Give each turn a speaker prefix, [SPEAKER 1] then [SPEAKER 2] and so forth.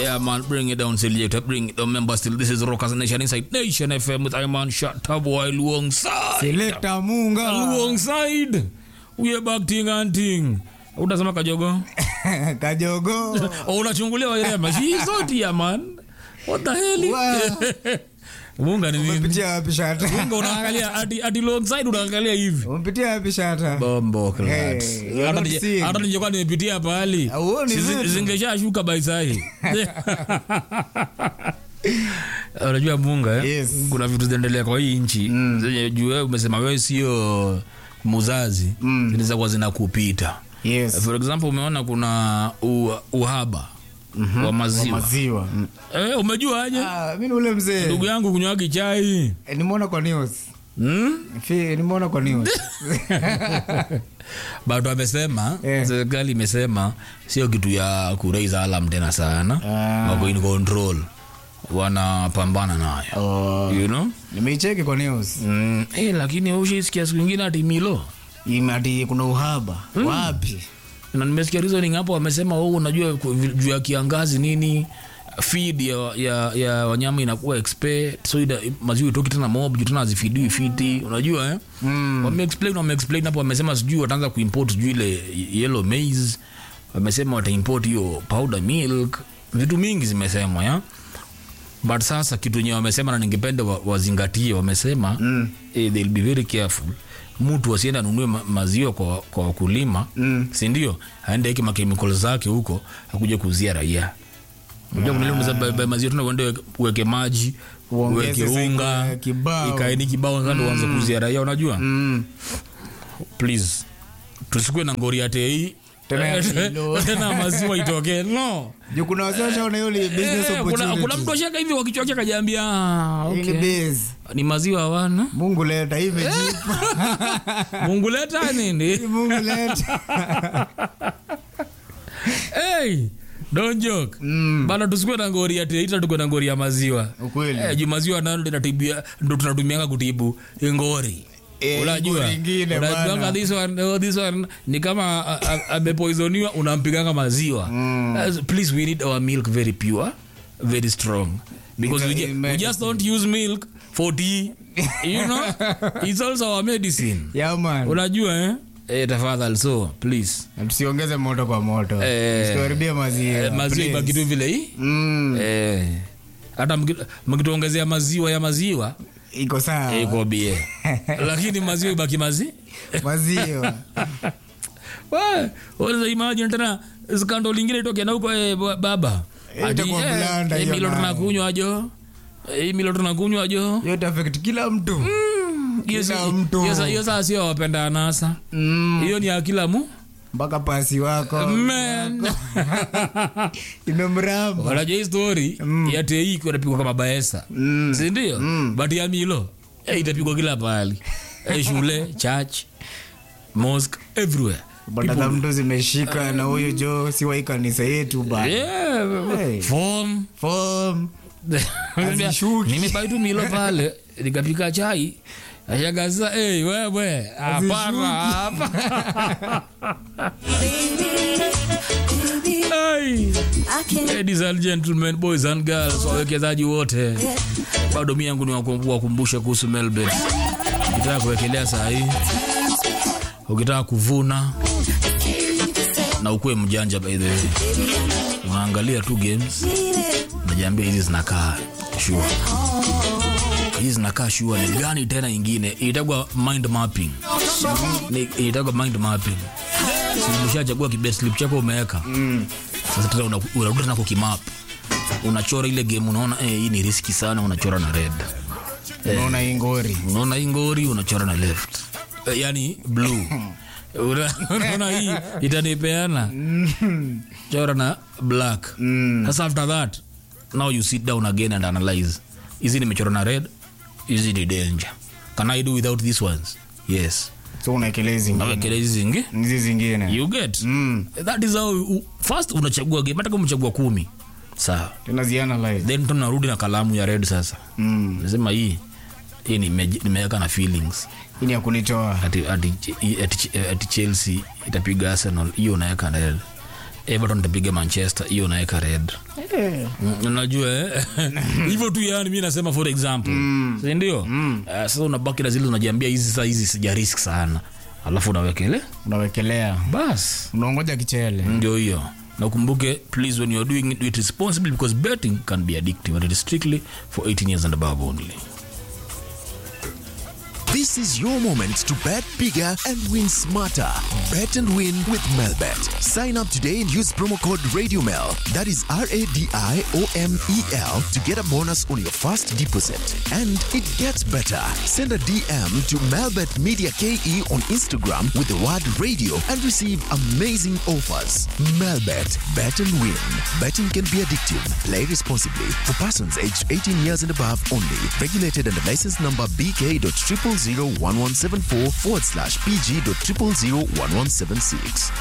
[SPEAKER 1] Yeah, man, bring it down, selector. Bring it down, member. Still, this is Rockers Nation inside Nation FM with Iman Shataboy Luongside.
[SPEAKER 2] Selector Munga.
[SPEAKER 1] Luongside. We are back ting and ting. Utasema kajogo?
[SPEAKER 2] Kajogo.
[SPEAKER 1] Oh, unachungulia wairema. She is out here, man. What the hell?
[SPEAKER 2] Wow.
[SPEAKER 1] Munga ni nini?
[SPEAKER 2] Umepitia wapi shata?
[SPEAKER 1] Munga unaangalia ati ati Luongside unaangalia hivi.
[SPEAKER 2] Umepitia wapi shata?
[SPEAKER 1] Bombo class.
[SPEAKER 2] Hey, you're
[SPEAKER 1] Hata
[SPEAKER 2] not
[SPEAKER 1] nije-
[SPEAKER 2] seeing.
[SPEAKER 1] hata ningekuwa nimepitia pahali.
[SPEAKER 2] Hauoni
[SPEAKER 1] si-
[SPEAKER 2] vitu.
[SPEAKER 1] Zingeshashuka by sahi. Unajua Munga eh?
[SPEAKER 2] Yes.
[SPEAKER 1] Kuna vitu zinaendelea kwa hii nchi zenye juu wewe umesema wewe sio muzazi
[SPEAKER 2] Mm.
[SPEAKER 1] zinaweza kuwa zinakupita.
[SPEAKER 2] Yes.
[SPEAKER 1] For example umeona kuna u, uhaba wa maziwa.
[SPEAKER 2] Maziwa.
[SPEAKER 1] Eh, umejua aje?
[SPEAKER 2] Ah, mimi ni ule mzee.
[SPEAKER 1] Ndugu yangu kunywagi chai.
[SPEAKER 2] Eh, Nimeona kwa news.
[SPEAKER 1] Hmm?
[SPEAKER 2] Fi, nimeona kwa news.
[SPEAKER 1] bado amesema
[SPEAKER 2] Eh.
[SPEAKER 1] serikali imesema sio kitu ya kuraise alarm tena sana
[SPEAKER 2] Ah.
[SPEAKER 1] wako in control wanapambana nayo
[SPEAKER 2] Oh,
[SPEAKER 1] you know
[SPEAKER 2] nimeicheki kwa news.
[SPEAKER 1] mm, eh, lakini ushaisikia siku ingine ati milo
[SPEAKER 2] Imati kuna uhaba. Wapi?
[SPEAKER 1] na nimesikia reasoning hapo wamesema oh, unajua ku- juu ya kiangazi nini feed ya, ya, ya wanyama inakuwa expert so ida, maziwa itoki tena mob juu tena hazifidiwi fiti unajua eh?
[SPEAKER 2] Mm.
[SPEAKER 1] wameexplain wameexplain hapo wamesema sijui wataanza kuimport sijui ile yellow maize wamesema wataimport hiyo powder milk vitu mingi zimesemwa ya but sasa kitu enyewe wamesema na ningependa wa- wazingatie wamesema mm. eh, they'll be very careful mtu asiende anunue ma maziwa kwa, kwa wakulima
[SPEAKER 2] Mm.
[SPEAKER 1] sindio aende eke makemikal zake huko akuja kuuzia raia unajua kuna ile unaweza buy- buy maziwa tena uende uweke- uweke maji
[SPEAKER 2] Uongeze
[SPEAKER 1] uweke
[SPEAKER 2] siku
[SPEAKER 1] unga
[SPEAKER 2] ya kibao.
[SPEAKER 1] ikaeni kibao kando uanze kuuzia raia unajua
[SPEAKER 2] Mm.
[SPEAKER 1] please tusikue na ngori ya tei
[SPEAKER 2] Tena ya kilo.
[SPEAKER 1] tena maziwa itokee no
[SPEAKER 2] Juu kuna wazee washaona hiyo ni business
[SPEAKER 1] Eh, kuna, kuna mtu
[SPEAKER 2] opportunity.
[SPEAKER 1] ashaka hivi kwa kichwa chake kajaambia ah,
[SPEAKER 2] Hii
[SPEAKER 1] okay.
[SPEAKER 2] ni biz.
[SPEAKER 1] ni maziwa hawana
[SPEAKER 2] Mungu leta hii imejipa.
[SPEAKER 1] mungu leta nini
[SPEAKER 2] Mungu leta.
[SPEAKER 1] hey, don't joke
[SPEAKER 2] Mm.
[SPEAKER 1] bana tusikue na ngori ya teita tukue na ngori ya maziwa
[SPEAKER 2] Ukweli.
[SPEAKER 1] Eh, juu maziwa nalo linatibia ndo tunatumianga kutibu ngori
[SPEAKER 2] Eh,
[SPEAKER 1] unajua
[SPEAKER 2] ngori ingine
[SPEAKER 1] unajuanga
[SPEAKER 2] bana.
[SPEAKER 1] this one, oh, this one ni kama a- a- amepoisoniwa unampiganga maziwa As- please we need our milk very pure very strong because we,
[SPEAKER 2] It's a-
[SPEAKER 1] ju- we
[SPEAKER 2] medicine.
[SPEAKER 1] just don't use milk for tea you know it's also our medicine
[SPEAKER 2] Yeah, man.
[SPEAKER 1] unajua eh? Eh, tafadhali so please
[SPEAKER 2] Na tusiongeze moto kwa moto.
[SPEAKER 1] Eh,
[SPEAKER 2] Tusikaribie maziwa.
[SPEAKER 1] eh, maziwa
[SPEAKER 2] please.
[SPEAKER 1] ibaki tu vile hii
[SPEAKER 2] Mm.
[SPEAKER 1] eh, hata mki- mkituongezea maziwa ya maziwa
[SPEAKER 2] Iko sawa.
[SPEAKER 1] eh, iko bie lakini maziwa ibaki mazi
[SPEAKER 2] Maziwa.
[SPEAKER 1] Wa- unaweza imagine tena skando lingine itoke na huko eh, ba- baba
[SPEAKER 2] Eh,
[SPEAKER 1] Ati,
[SPEAKER 2] itakuwa
[SPEAKER 1] eh,
[SPEAKER 2] blanda
[SPEAKER 1] eh,
[SPEAKER 2] hiyo
[SPEAKER 1] milo
[SPEAKER 2] nayo.
[SPEAKER 1] tunakunywa jo Eh, milo tunakunywa jo
[SPEAKER 2] Yote affect kila mtu.
[SPEAKER 1] Hiyo si-
[SPEAKER 2] Kila mtu.
[SPEAKER 1] hiyo sa- hiyo saa sio wapenda anasa
[SPEAKER 2] Mm.
[SPEAKER 1] hiyo ni ya kila mu
[SPEAKER 2] Mpaka pasi wako.
[SPEAKER 1] Man.
[SPEAKER 2] Imemramba.
[SPEAKER 1] wanajua hii story ya tei inapigwa kama baesa
[SPEAKER 2] Mm.
[SPEAKER 1] sindio but ya milo eh, itapigwa kila pahali eh, shule church mosque everywhere
[SPEAKER 2] Badala mtu zimeshika na huyu jo si wa kanisa yetu ba.
[SPEAKER 1] yeah,
[SPEAKER 2] Hey.
[SPEAKER 1] form
[SPEAKER 2] Form. Hazishuki.
[SPEAKER 1] nimebaitu milo pale nikapika chai ashagaza hey, wewe hapana hapa hey. Ladies and gentlemen, boys and girls, wawekezaji wote, bado mi yangu ni wakum- wakumbushe kuhusu Melbourne. Ukitaka kuwekelea saa hii, ukitaka kuvuna na ukuwe mjanja, by the way, unaangalia tu games, unajiambia hizi zinakaa sure, hizi zinakaa sure. Ni gani tena ingine itagwa mind mapping, Ni- itagwa mind mapping. Si umeshachagua kibest slip chako umeweka sasa tena una- unarudi tena kukimap unachora ile game unaona eh, hii ni riski sana unachora na red
[SPEAKER 2] Unaona hii ngori.
[SPEAKER 1] unaona hii ngori unachora na left eh, yani blue Una- unaona hii itanipeana chora na black sasa after that now you sit down again and analyze hizi nimechora na red hizi ni danger can i do without these ones yes
[SPEAKER 2] So unaekelea hizi ngine.
[SPEAKER 1] nawekele hizi zingi
[SPEAKER 2] Hizi zingine.
[SPEAKER 1] you get
[SPEAKER 2] Mm.
[SPEAKER 1] that is how u- first unachagua game hata kama umechagua kumi sawa
[SPEAKER 2] Tena zianalyze.
[SPEAKER 1] then tunarudi na kalamu ya red sasa
[SPEAKER 2] Mm.
[SPEAKER 1] nasema hii hii nime- nimeweka na feelings
[SPEAKER 2] Hii ni ya kunitoa.
[SPEAKER 1] ati, ati, ati, ati chelsea itapiga arsenal hiyo unaweka na red everton nitapiga manchester hiyo naweka red Mm, unajua eh? hivyo tu yani mi nasema for example sindio mm. uh, sasa unabaki na zile unajiambia hizi saa hizi sija risk sana alafu unawekele
[SPEAKER 2] unawekelea
[SPEAKER 1] bas
[SPEAKER 2] unaongoja kichele
[SPEAKER 1] ndio hiyo na ukumbuke please when you're doing it, do it responsibly because betting can be addictive and it is strictly for 18 years and above only
[SPEAKER 3] This is your moment to bet bigger and win smarter. Bet and win with Melbet. Sign up today and use promo code RadioMel. That is R A D I O M E L to get a bonus on your first deposit. And it gets better. Send a DM to Melbet Media KE on Instagram with the word radio and receive amazing offers. Melbet. Bet and win. Betting can be addictive. Play responsibly. For persons aged 18 years and above only. Regulated under license number BK.0001174 forward slash PG.0001176.